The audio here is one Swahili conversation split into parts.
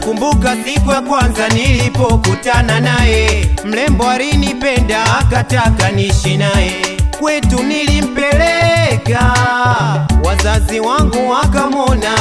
Nakumbuka siku ya kwanza nilipokutana naye, mrembo alinipenda akataka niishi naye. Kwetu nilimpeleka, wazazi wangu wakamwona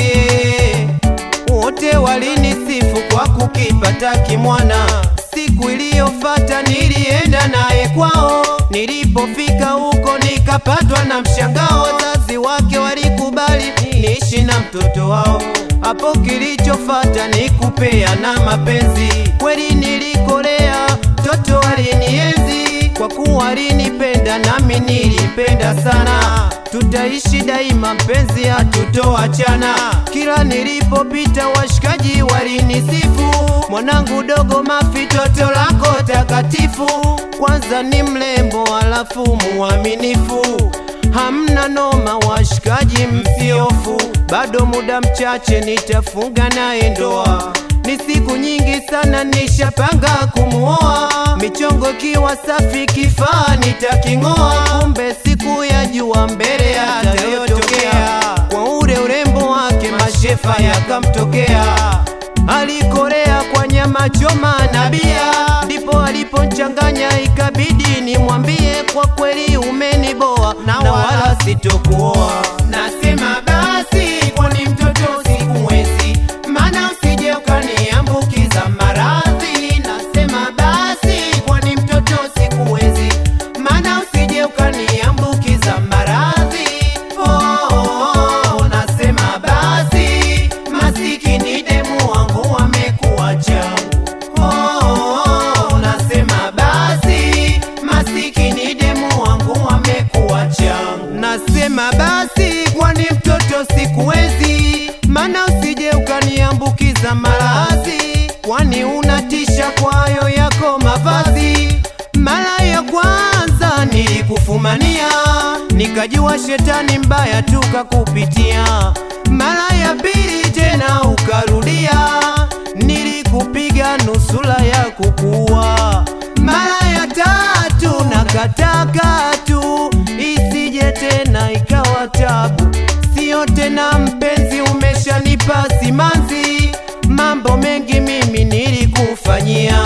yeye, wote walinisifu kwa kukipata kimwana. Siku iliyofata nilienda naye kwao, nilipofika huko nikapatwa na mshangao. Wazazi wake walikubali niishi na mtoto wao. Hapo kilichofata ni kupeana mapenzi, kweli nilikolea, mtoto alinienzi kwa kuwa alinipenda nami nilipenda sana. Tutaishi daima mpenzi, hatutoachana. Kila nilipopita washikaji walinisifu, mwanangu dogo Mafi, toto lako takatifu. Kwanza ni mrembo, alafu muaminifu hamna noma, washikaji msiofu, bado muda mchache nitafunga naye ndoa. Ni siku nyingi sana nishapanga kumuoa, michongo kiwa safi, kifaa nitaking'oa. Kumbe siku ya jua mbele yatayotokea, kwa ule urembo wake mashefa yakamtokea. Alikorea kwa nyama choma na bia, ndipo aliponchanganya, ikabidi nimwambie kwa kweli umeniboa, na wala sitokuoa. Nasema basi, kwani mtoto sikumwezi, maana usije ukaniambukiza maradhi. Nasema basi, kwani mtoto sikuwezi, maana usije ukaniambukiza maradhi. Oh, oh, oh, nasema basi, masikini demu wangu amekuwa changu. Oh, oh, oh, nasema basi, masikini demu wangu amekuwa changu. Nasema basi, kwani mtoto sikuwezi, maana usije ukaniambukiza maradhi, kwani unatisha kwa hayo yako mavazi. Mara ya kwanza nilikufumania, nikajua shetani mbaya tukakupitia. Mara ya pili tena ukarudia, nilikupiga nusura ya kukuua. Mara ya tatu nakataka tu isije tena ikawa tabu, sio tena mpenzi, umeshanipa simanzi. Mambo mengi mimi nilikufanyia,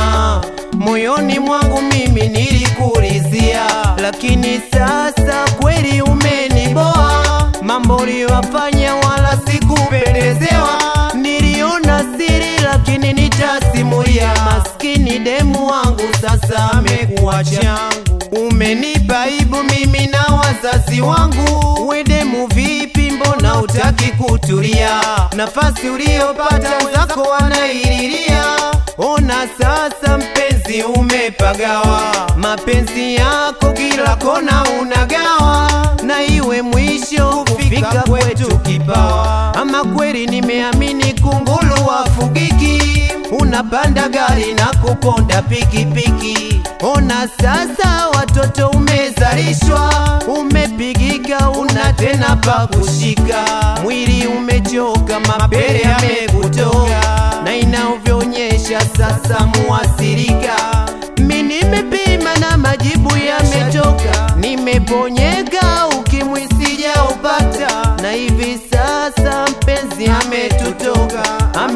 moyoni mwangu mimi nilikurizia, lakini sasa kweli umeniboa. Mambo uliyofanya wala sikupendezewa, niliona siri lakini nitasimulia. Maskini demu wangu sasa amekuwa changu, umenipa aibu mimi na wazazi wangu. We demu vipi, mbona utaki kutulia? Nafasi uliyopata zako wanaililia. Ona sasa mpenzi, umepagawa mapenzi yako kila kona unagawa, na iwe mwisho kufika kwetu kipawa. Ama kweli nimeamini kunguru wafugiki, unapanda gari na kuponda pikipiki. Ona sasa watoto umezalishwa, umepigika, una tena pa kushika, mwili umechoka, mapele yamekutoka, na inavyoonyesha sasa muasirika. Mi nimepima na majibu yametoka, nimeponyeka, ukimwi sijaupata, na hivi sasa mpenzi ametutoka,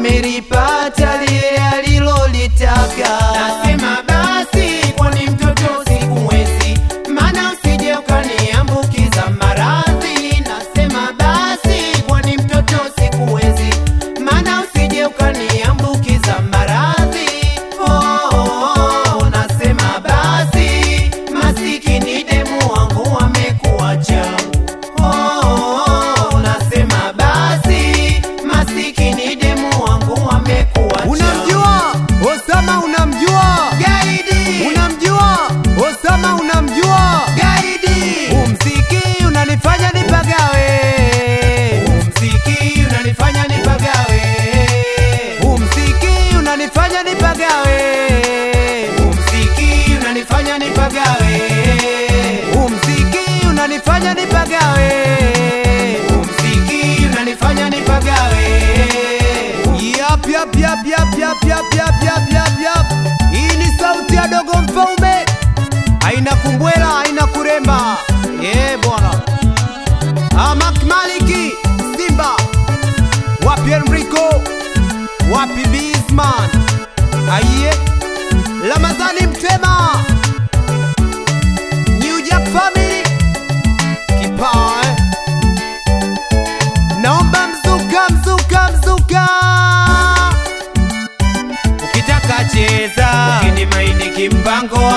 amelipata lile alilolitaka. Nasema basi, kwani mtoto sikumwezi, maana usije ukaniambukiza maradhi. Nasema basi, kwani mtoto sikuwezi, maana usije ukaniambukiza maradhi. Oh, oh, oh, nasema basi, masikini demu wangu amekuwa changu. Oh, oh, oh, nasema basi, masikini demu wangu amekuwa changu. Unamjua Osama, unamjua Gaidi, unamjua Osama, unamjua gaidi, umziki unanifanya nipagawe, umziki unanifanya nipagawe, umziki unanifanya nipagawe, umziki unanifanya nipagawe, umziki unanifanya nipagawe. umziki unanifanya nipagawe. Yap, yap, yap, yap, yap, yap, yap, yap, yap, yap. Hii ni sauti ya dogo mfaume, haina kumbwela, haina kuremba. Ye bwana Amak Maliki Simba, wapi Enrico, wapi B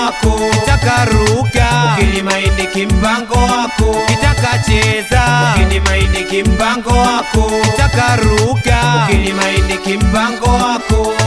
wako kitaka ruka ukinimaindi kimpango wako kitaka cheza ukinimaindi kimpango wako kitaka ruka ukinimaindi kimpango wako